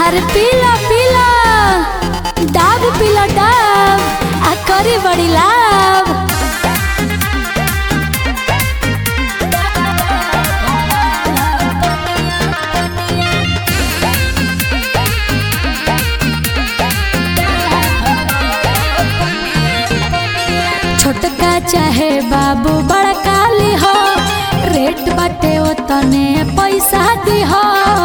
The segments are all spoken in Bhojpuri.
अरे पीला पीला डाब पीला डाब आ करी बड़ी लाभ छोटका चाहे बाबू बड़का ली हो रेट बाटे ओतने पैसा दी हो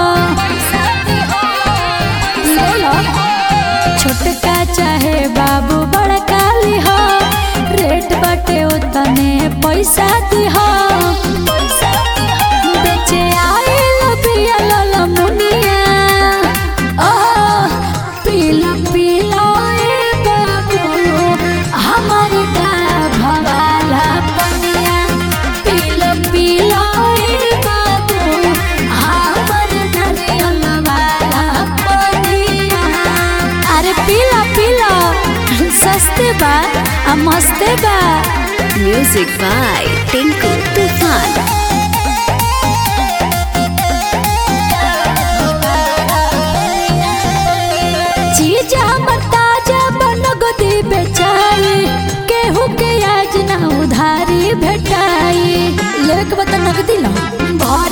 ले लो छोटका चाहे बाबू बड़का ली हो रेट बाटे ओतने पैसा दी हो बेचे आइल पिया लल मुनिया ओ पीला पीला ए बाबू हमर का भवाला पनिया पीला पीला ए बाबू हमर नरियल वाला पनिया अरे पीला पीला सस्ते बा आ मस्ते बा Music by Tinku Tufan. चीज हमर ताजा बनगदी बेचाई केहू के आज ना उधारी भेटाई लेके बता नगदी लो भर